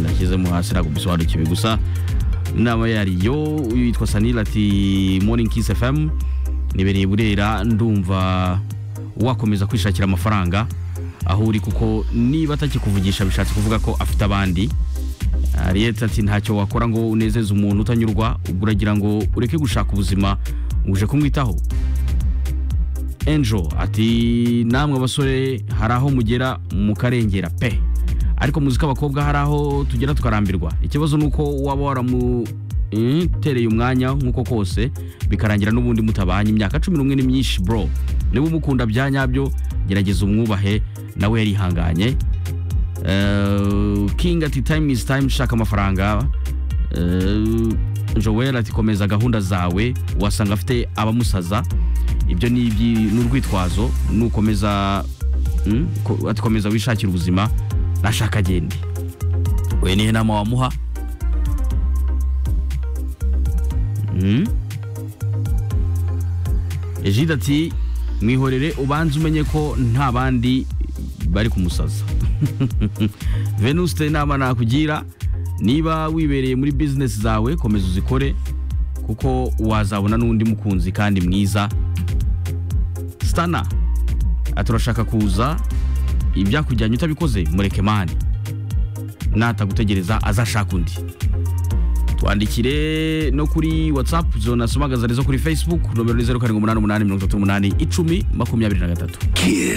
yashyizemo hasi ntabwo bisobanukiwe gusa inama yariyo uyu yitwa sanira ati morning kiss fm nibereye burera ndumva wakomeza kwishakira amafaranga aho uri kuko niba atakikuvugisha bishatse kuvuga ko afite abandi Ariete ati ntacyo wakora ngo unezeze umuntu utanyurwa ubwo uragira ngo ureke gushaka ubuzima uje kumwitaho enjo ati namwe abasore hari aho mugera mukarengera pe ariko muzi ko abakobwa hari aho tugera tukarambirwa ikibazo ni uko waba waramutereye umwanya nk'uko kose bikarangira n'ubundi mutabanye imyaka cumi n'umwe ni myinshi bro niba umukunda bya nyabyo gerageza umwubahe nawe yarihanganye Eh, king ati time is time shaka amafaranga Eh, joel ati komeza gahunda zawe wasanga afite abamusaza ibyo ni iby- ni urwitwazo nukomeza mm, ko- ati komeza wishakira ubuzima nashaka agende we nihe nama wamuha Mm? ejide ati mwihorere ubanze umenye ko nta bandi bari kumusaza venuste inama nakugira niba wibereye muri bizinesi zawe komeza uzikore kuko wazabona n'undi mukunzi kandi mwiza stana aturashaka kuza ibyakujyanye utabikoze mureke mani natagutegereza azashaka undi twandikire no kuri whatsapp zonasomagaza zo kuri facebook nomero ni zeru karindwi umunani umunani mirongo itatu n'umunani icumi makumyabiri na gatatu Kiss.